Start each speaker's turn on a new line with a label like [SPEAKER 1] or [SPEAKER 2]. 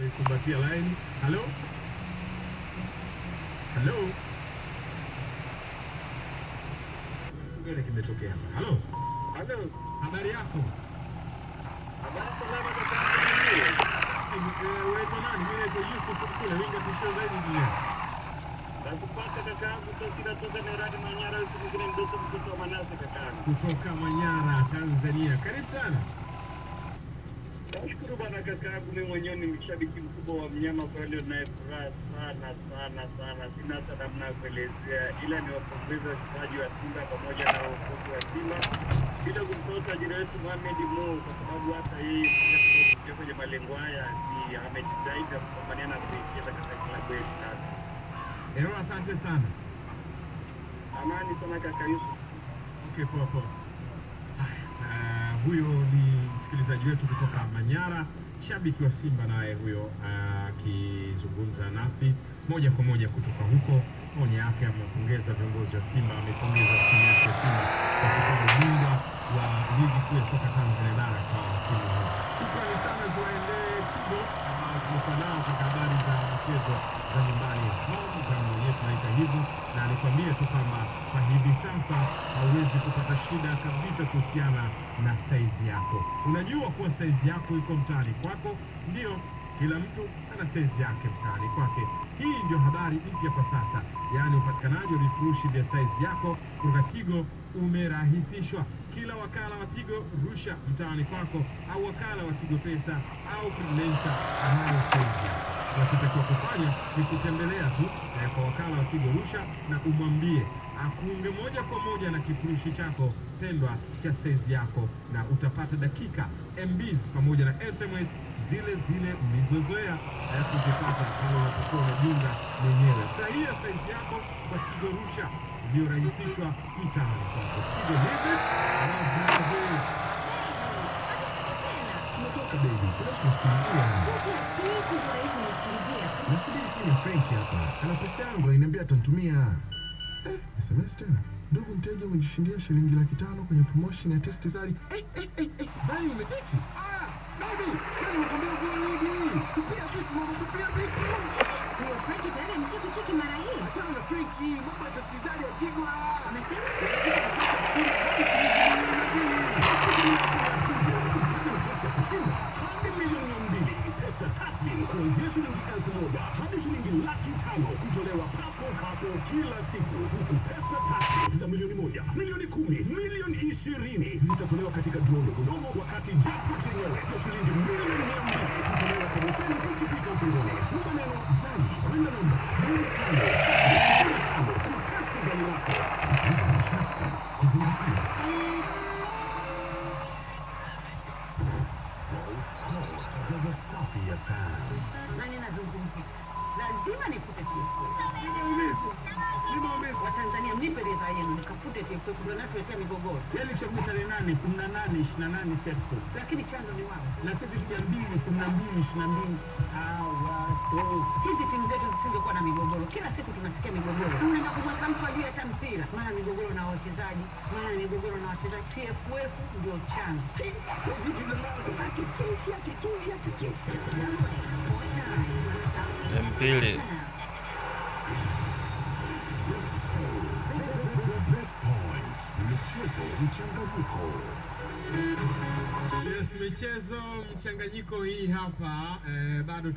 [SPEAKER 1] kumbatia line. Halo, halo, kitu gani kimetokea hapa? Halo,
[SPEAKER 2] Halo,
[SPEAKER 1] habari yako?
[SPEAKER 2] habari salama kaka.
[SPEAKER 1] Safi, eh, Unaitwa nani? Mimi naitwa Yusuf Kule, winga tishio zaidi duniani.
[SPEAKER 2] Nakupata kakaangu Sosira toka Meradi Manyara, huku mwingine mtoto mtoto wa Manase kakaangu.
[SPEAKER 1] kutoka Manyara, Tanzania. Karibu sana.
[SPEAKER 2] Nashukuru bana kakaangu, mimi mwenyewe ni mshabiki mkubwa wa mnyama, kwa hiyo naye furaha sana sana sana, sina hata namna ya kuelezea, ila ni wapongeza wachezaji wa Simba pamoja na uongozi wa Simba, bila kumsahau tajiri wetu Mohamed Mo, kwa sababu hata yeye pia kufikia kwenye malengo haya ni amejitahidi na kupambania na kuicheza katika klabu yetu. Sasa
[SPEAKER 1] Ero, asante sana.
[SPEAKER 2] amani sana kaka Yusuf.
[SPEAKER 1] Okay, poa poa. Haya, uh, huyo ni msikilizaji wetu kutoka Manyara, shabiki wa Simba naye huyo akizungumza nasi moja kwa moja kutoka huko. Maoni yake, amepongeza viongozi wa Simba, amepongeza timu yake ya Simba kwa kutoa ubingwa wa ligi kuu ya soka Tanzania bara kwa msimu huu. Shukrani sana ziwaendee Tigo ambao tumekuwa nao katika habari za michezo za nyumbani home kama mwenyewe tunaita hivyo, na nikwambie tu kwamba kwa hivi sasa hauwezi kupata shida kabisa kuhusiana na saizi yako. Unajua kuwa saizi yako iko mtaani kwako, ndio kila mtu ana saizi yake mtaani kwake. Hii ndio habari mpya kwa sasa, yaani upatikanaji wa vifurushi vya saizi yako kutoka Tigo umerahisishwa. Kila wakala wa Tigo Rusha mtaani kwako au wakala wa Tigo Pesa au freelancer anayo saizi yako. Unachotakiwa kufanya ni kutembelea tu eh, kwa wakala wa Tigo Rusha na umwambie akuunge moja kwa moja na kifurushi chako pendwa cha saizi yako, na utapata dakika MBs pamoja na SMS zile zile mlizozoea eh, kuzipata pale unapokuwa unajiunga mwenyewe. Furahia saizi yako kwa Tigo Rusha iliyorahisishwa mtaani kwako. Tigo hivi love it.
[SPEAKER 3] Tumetoka baby, kuna tunasikilizia. Nasubiri simu ya Frank hapa. Ana pesa yangu aliniambia atanitumia. Eh, SMS tena. Ndugu mteja umejishindia shilingi laki tano kwenye promotion ya test Zari. Eh, eh, eh, eh. Zari umetiki? Ah, baby, nani nimekwambia vile wigi. Tupia vitu mama, tupia vitu. Achana na Franki, mambo ya test Zari ya Tigwa. Upate nafasi ya kushinda hadi milioni mia mbili pesa taslim kuanzia shilingi elfu moja hadi shilingi laki tano kutolewa papo hapo kila siku, huku pesa taslim za milioni moja, milioni kumi, milioni ishirini zitatolewa katika draw ndogo ndogo, wakati jackpot yenyewe ya shilingi milioni mia mbili kutolewa kwa mwishoni ikifika ukingoni. Tuma neno zali kwenda namba moja tano tatu tano kutesti zali lako. Vigezo na masharti kuzingatiwa. Jogo safi ya fan.
[SPEAKER 4] nani nazungumzia lazima nifute TFF.
[SPEAKER 1] Nimeumizwa. Nimeumizwa.
[SPEAKER 4] Watanzania mnipe ridhaa yenu nikafute TFF ndio natuletea migogoro,
[SPEAKER 1] Yaani chaguo tarehe nane, kumi na nane, ishirini na nane Septemba.
[SPEAKER 4] lakini chanzo ni wao.
[SPEAKER 1] na sisi tuja mbili kumi na mbili ishirini na mbili hawatoki.
[SPEAKER 4] Hizi timu zetu zisingekuwa na migogoro, kila siku tunasikia migogoro. Unaenda kumweka mtu ajue hata mpira, mara migogoro na wawekezaji, mara migogoro na wachezaji. TFF ndio chanzo.
[SPEAKER 5] Mpili
[SPEAKER 3] Breakpoint. Michezo mchanganyiko.
[SPEAKER 1] Yes, michezo mchanganyiko hii hapa eh, bado